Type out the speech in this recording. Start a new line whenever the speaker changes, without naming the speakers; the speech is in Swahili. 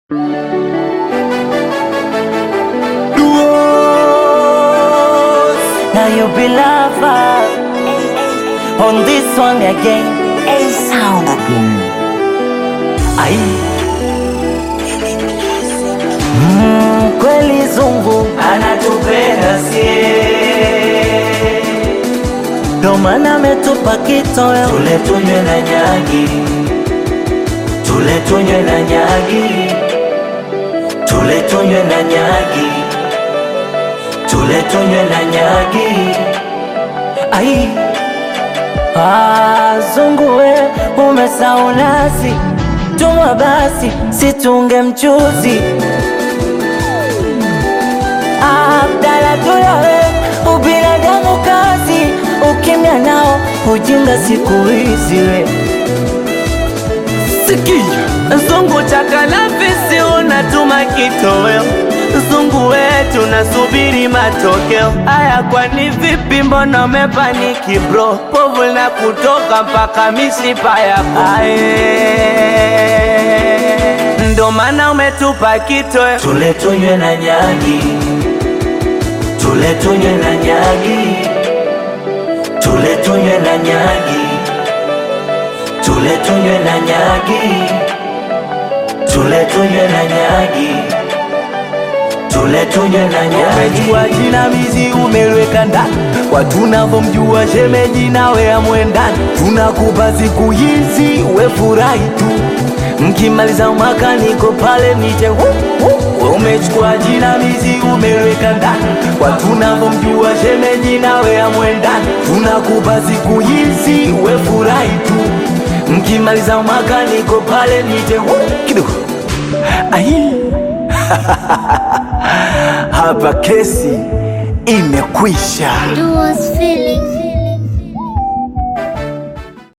Now you be lover on this one again. A sound. Ai. Mm, kweli zungu anatupenda sie, ndo maana ametupa kitoweo tule tunywe na nyagi, tule tunywe na nyagi, tule tunywe na nyagi, tule tunywe na nyagi. Ai. Ah, zungu we umesahau nasi, tumwa basi situnge mchuzi. Ah, Abdala tuyawe ubinadamu kazi, ukimya nao ujinga siku hizi we
Sikia, zungu chakalafisi unatuma kitoweo, zungu wetu nasubiri matokeo. Aya, kwani vipi? Mbona umepaniki bro? Povu na kutoka mpaka mishipa yako aye, ndo maana umetupa kitoweo.
tule tunywe na nyagi, tule tunywe na nyagi, tule tunywe na nyagi, tule tunywe na nyagi, tule tunywe na nyagi, tule tunywe na nyagi.
Umejua jina mizi umeliweka ndani, kwa tunavyomjua shemeji nawe amwendani. Tunakupa siku hizi we furahi tu, mkimaliza mwaka niko pale nije hu, hu. We Umechukua jina mizi umeliweka ndani, kwa tunavyomjua shemeji nawe amwendani. Tunakupa siku hizi we furahi tu, mkimaliza mwaka niko pale nije hu, kidogo Ai. hapa kesi imekwisha.
Duo's feeling